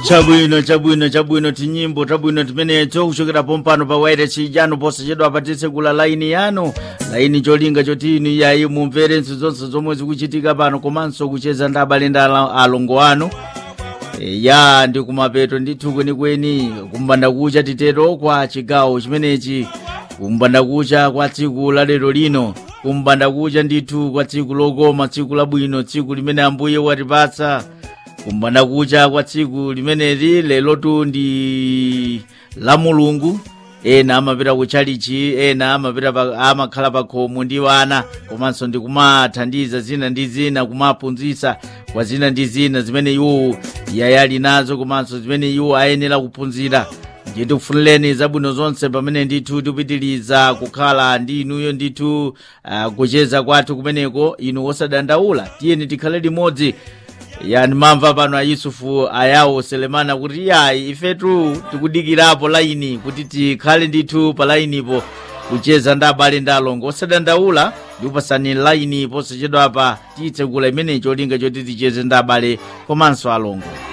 chabwino chabwino chabwino tinyimbo tabwino timenecho kuchokera pompano pa wairesi ijano posachedwa apatitse kula laini yanu laini cholinga choti inu yayi mumvere nthu zonse zomwe zikuchitika pano komanso kucheza ndi abale ndi ala- alongo anu E, ya ndi kumapeto ndithu kwenikweni kumbandakucha titero kwa chigawo chimenechi kumbandakucha kwa tsiku la lero lino kumbandakucha ndithu kwa tsiku lokoma tsiku labwino tsiku limene ambuye watipatsa kumbandakucha kwa tsiku limeneli lelotu ndi la mulungu ena amapita kutchalichi ena amapita pa, amakhala pa khomo ndi wana komanso ndi kumathandiza zina ndi zina kumaphunzitsa kwa zina ndi zina zimene iwo yayali nazo komanso zimene iwo ayenera kuphunzira ndiye tikufunireni zabwino zonse pamene ndithu tikupitiriza kukhala ndi inuyo ndithu uh, kucheza kwathu kumeneko inu osadandaula tiyeni tikhale limodzi yani mamva pano a yusufu ayawo selemana kuti yayi ifetu tikudikirapo laini kuti tikhale ndithu pa lainipo kucheza ndi abale ndi alongo osadandaula ndikupasani laini posachedwapa tiyitsekula imenecho linga choti ticheze ndi abale komanso alongo